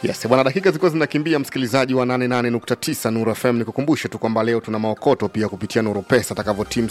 Yes, bwana, dakika zilikuwa zinakimbia, msikilizaji wa 88.9 Nuru FM. Nikukumbushe tu kwamba leo tuna maokoto pia kupitia Nuru Pesa atakavyotimu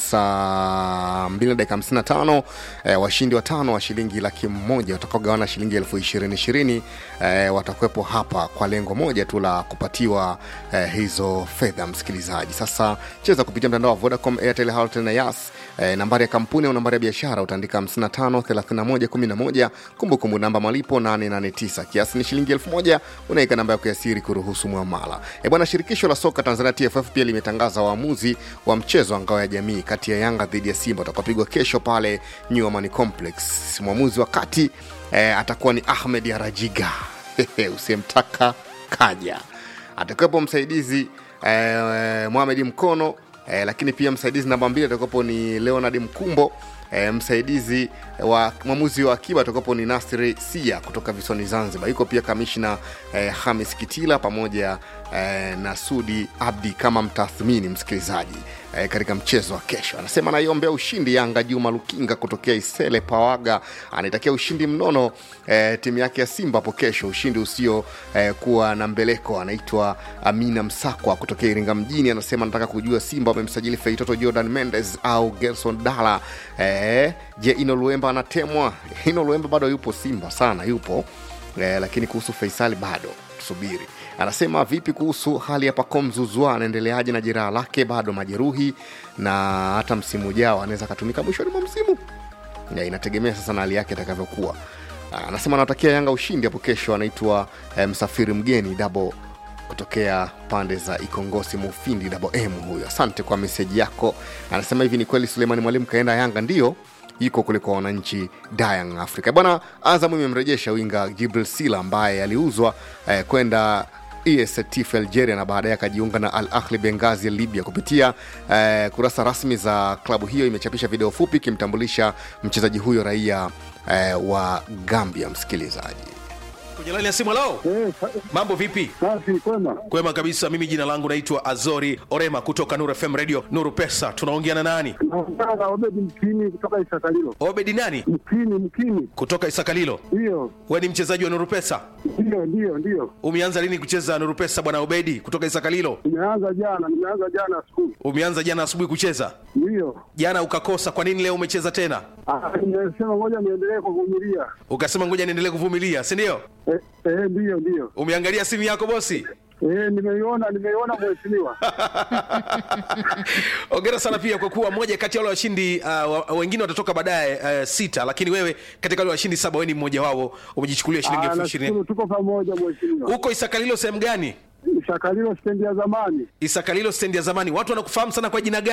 saa 2 na dakika 55. Eh, washindi watano wa shilingi laki moja watakaogawana shilingi elfu ishirini ishirini eh, watakuwepo hapa kwa lengo moja tu la kupatiwa eh, hizo fedha. Msikilizaji, sasa cheza kupitia mtandao wa Vodacom, Airtel, Halotel na Yas. Eh, nambari ya kampuni au nambari ya biashara utaandika 55 31 11, kumbukumbu namba malipo 889, kiasi ni shilingi elfu moja unaweka namba yako ya siri kuruhusu mwamala. E bwana, shirikisho la soka Tanzania TFF pia limetangaza waamuzi wa mchezo wa ngao ya jamii kati ya Yanga dhidi ya Simba utakaopigwa kesho pale New Amani Complex. Mwamuzi wa kati eh, atakuwa ni Ahmed Arajiga usiyemtaka kaja. Atakuwepo msaidizi eh, Mohamed Mkono eh, lakini pia msaidizi namba mbili atakuwepo ni Leonard Mkumbo e, msaidizi wa mwamuzi wa akiba atakapo ni Nasri Sia kutoka visiwani Zanzibar. Yuko pia kamishna e, Hamis Kitila pamoja e, na Sudi Abdi kama mtathmini msikilizaji e, katika mchezo wa kesho. Anasema anaiombea ushindi Yanga. Juma Lukinga kutokea Isele Pawaga anaitakia ushindi mnono e, timu yake ya Simba hapo kesho, ushindi usio e, kuwa na mbeleko. Anaitwa Amina Msakwa kutokea Iringa mjini, anasema anataka kujua Simba wamemsajili Feitoto Jordan Mendes au Gerson Dala e, je, Ino Luemba anatemwa? Ino Luemba bado yupo Simba sana, yupo e, lakini kuhusu Faisali bado tusubiri. Anasema vipi kuhusu hali ya Pacome Zouzoua, anaendeleaje na jeraha lake? Bado majeruhi na hata msimu ujao anaweza akatumika mwishoni mwa msimu ya, inategemea sasa na hali yake itakavyokuwa. Anasema anatakia Yanga ushindi hapo kesho. Anaitwa eh, msafiri mgeni dabo kutokea pande za Ikongosi Mufindi dabo M huyo. Asante kwa meseji yako. Anasema hivi, ni kweli Suleimani Mwalimu kaenda Yanga? Ndio iko kule kwa wananchi Dayang Africa bwana. Azam imemrejesha winga Jibril Sila ambaye aliuzwa eh, kwenda ESTF Algeria na baadaye akajiunga na Al Ahli Benghazi ya Libya. Kupitia eh, kurasa rasmi za klabu hiyo imechapisha video fupi ikimtambulisha mchezaji huyo raia eh, wa Gambia. Msikilizaji kwenye laini ya simu lao Eh, sa- mambo vipi safi kwema. kwema kabisa mimi jina langu naitwa azori orema kutoka nuru fm radio nuru pesa tunaongea na nani Naongea na Obedi Mkini kutoka Isakalilo. obedi nani Mkini, Mkini, kutoka isakalilo ndiyo we ni mchezaji wa nuru pesa ndiyo ndiyo ndiyo. umeanza lini kucheza nuru pesa bwana obedi kutoka isakalilo Nimeanza jana, nimeanza jana asubuhi, umeanza jana asubuhi kucheza ndiyo. jana ukakosa kwa nini leo umecheza tena Ah, Nimesema ngoja niendelee kuvumilia. ukasema ngoja niendelee kuvumilia si ndio Eh, eh, ndiyo ndiyo. umeangalia simu yako bosi Eh, nimeiona nimeiona mheshimiwa. ongera sana pia kwa kuwa moja kati ya wale washindi uh, wa- wengine watatoka baadaye uh, sita lakini wewe katika wale washindi saba wewe ni mmoja wao umejichukulia shilingi Ah, elfu ishirini nashukuru tuko pamoja mheshimiwa. huko isakalilo sehemu gani Isakalilo stendi ya zamani. isakalilo stendi ya zamani watu wanakufahamu sana kwa jina gani